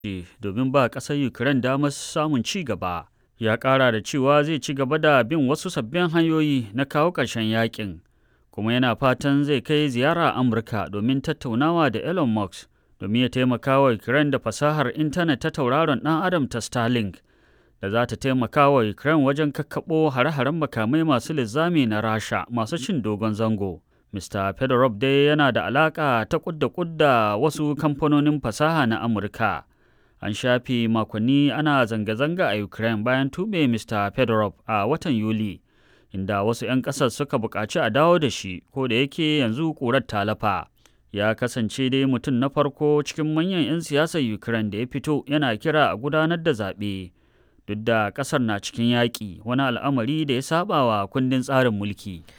domin ba ƙasar Ukraine damar samun ci gaba. Ya ƙara da cewa zai ci gaba da bin wasu sabbin hanyoyi na kawo ƙarshen yakin, kuma yana fatan zai kai ziyara Amurka domin tattaunawa da Elon Musk domin ya taimaka wa Ukraine da fasahar intanet ta tauraron ɗan Adam ta Starlink da za ta taimaka wa Ukraine wajen kakkaɓo hare-haren makamai masu linzami na Rasha masu cin dogon zango. Mr. Fedorov dai yana da alaƙa ta kudda kudda wasu kamfanonin fasaha na Amurka. An shafe makonni ana zanga-zanga a Ukraine bayan tube Mr. Fedorov a watan Yuli, inda wasu 'yan ƙasar suka buƙaci a dawo da shi, ko da yake yanzu ƙurar ta lafa. Ya kasance dai mutum na farko cikin manyan 'yan siyasar Ukraine da ya fito yana kira a gudanar da zaɓe. Duk da ƙasar na cikin yaƙi, wani al'amari da ya saba wa kundin tsarin mulki.